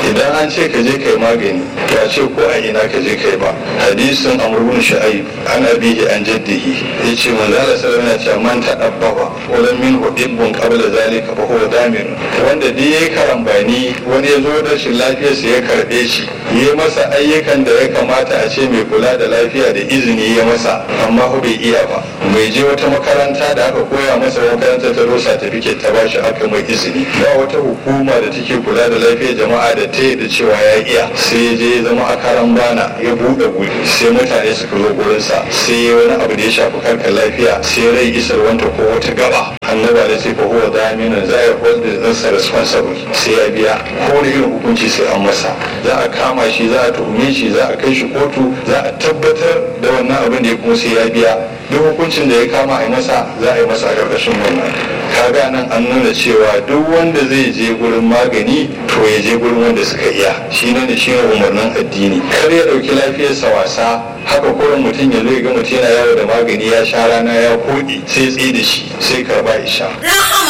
idan an ce ka je kai magani ya ce ko a ina ka je kai ba hadisin amr ibn shu'aib an abihi an jaddihi yace manzo Allah sallallahu alaihi wasallam man tadabbaba wala min hubbun qabla zalika fa huwa damin wanda dai yayi karambani wani ya zo da shi lafiyarsa ya karbe shi yi masa ayyukan da ya kamata a ce mai kula da lafiya da izini ya masa amma ko bai iya ba bai je wata makaranta da aka koya masa makaranta ta rosa ta fike ta bashi aka mai izini ba wata hukuma da take kula da lafiyar jama'a da ta da cewa ya iya sai ya je ya zama a karan bana ya buɗe guri sai mutane suka zo gurinsa sai ya wani abu da ya shafi karkar lafiya sai rai isar wanta ko wata gaba annaba da sai fa huwa daminan za a hold the responsible sai ya biya ko da irin hukunci sai an masa za a kama shi za a tuhume shi za a kai shi kotu za a tabbatar da wannan abin da ya kuma sai ya biya duk hukuncin da ya kama a yi masa za a yi masa a ƙarƙashin wannan kaga nan an nuna cewa duk wanda zai je gurin magani to ya je gurin wanda suka iya shi ne da shi umarnin addini kar ya ɗauki lafiyarsa wasa haka kurin mutum ya zo ya ga mutum yana yawo da magani ya sha rana ya koɗe sai tsaye da shi sai karba isha. Rahama